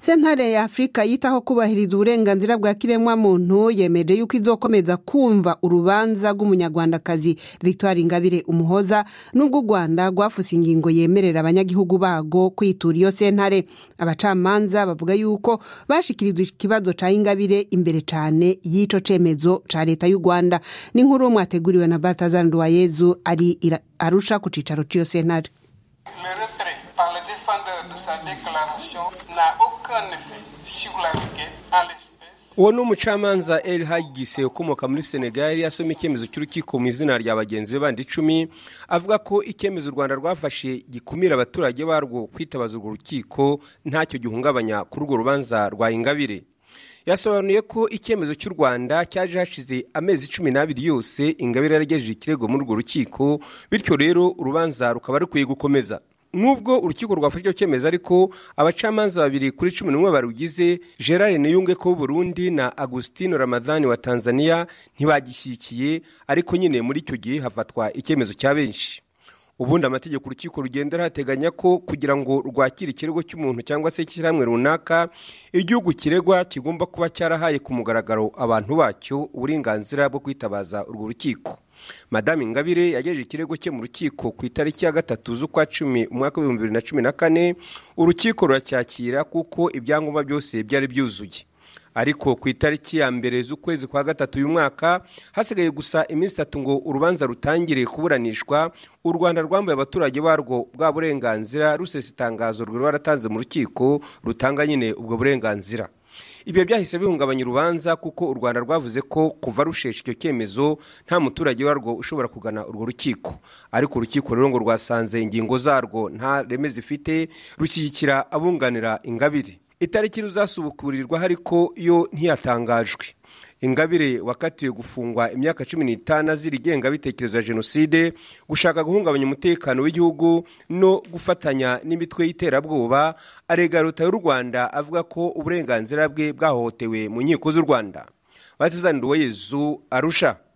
sentare ya afurika yitaho kubahiriza uburenganzira bwa kiremwa muntu yemeje yuko izokomeza kumva urubanza rw'umunyarwandakazi victoire ingabire umuhoza n'ubwo u rwanda rwafuse ingingo yemerera abanyagihugu bago kwitura iyo sentare abacamanza bavuga yuko bashikirijwe ikibazo ca ingabire imbere cane y'ico cemezo ca leta y'u rwanda n'inkuru mwateguriwe na baltazar nduwayezu ari arusha ku cicaro c'iyo sentare Le retrait par le défendeur de sa déclaration n'a aucun effet sur la requête en l'espèce. uwo ni umucamanza el hagise ukomoka muri senegali asoma icyemezo cy'urukiko mu izina rya bagenzi be bandi icumi avuga ko icyemezo u rwanda rwafashe gikumira abaturage barwo kwitabaza urwo rukiko ntacyo gihungabanya kuri urwo rubanza rwa ingabire yasobanuye ko icyemezo cy'u rwanda cyaje hashize amezi cumi n'abiri yose ingabire yaragejeje ikirego muri urwo rukiko bityo rero urubanza rukaba rukwiye gukomeza nubwo urukiko rwafashe icyo cyemezo ariko abacamanza babiri kuri cumi n'umwe barugize gerard niyunge ko w'uburundi na agustino ramadhani wa tanzania ntibagishyigikiye ariko nyine muri icyo gihe hafatwa icyemezo cya benshi ubundi amategeko urukiko rugendera hateganya ko kugira ngo rwakire ikirego cy'umuntu cyangwa se ishyirahamwe runaka igihugu kiregwa kigomba kuba cyarahaye ku mugaragaro abantu bacyo uburenganzira bwo kwitabaza urwo rukiko madame ingabire yagejeje ikirego cye mu rukiko ku itariki ya gatatu z'ukwa cumi umwaka w'ibihumbi bibiri na cumi na kane urukiko ruracyakira kuko ibyangombwa byose byari byuzuye ariko ku itariki ya mbere z'ukwezi kwa gatatu uyu mwaka hasigaye gusa iminsi itatu ngo urubanza rutangire kuburanishwa u rwanda rwambaye abaturage barwo bwa burenganzira rusesa itangazo rwari rwaratanze mu rukiko rutanga nyine ubwo burenganzira ibyo byahise bihungabanya urubanza kuko u rwanda rwavuze ko kuva rushesha icyo cyemezo nta muturage warwo ushobora kugana urwo rukiko ariko urukiko rero ngo rwasanze ingingo zarwo nta reme zifite rushyigikira abunganira ingabire itariki ruzasubukurirwaho ariko yo ntiyatangajwe ingabire wakatiwe gufungwa imyaka cumi n'itanu azira igengabitekerezo ya jenoside gushaka guhungabanya umutekano w'igihugu no gufatanya n'imitwe y'iterabwoba arega leta y'u rwanda avuga ko uburenganzira bwe bwahohotewe mu nkiko z'u rwanda batizanira uwo yezu arusha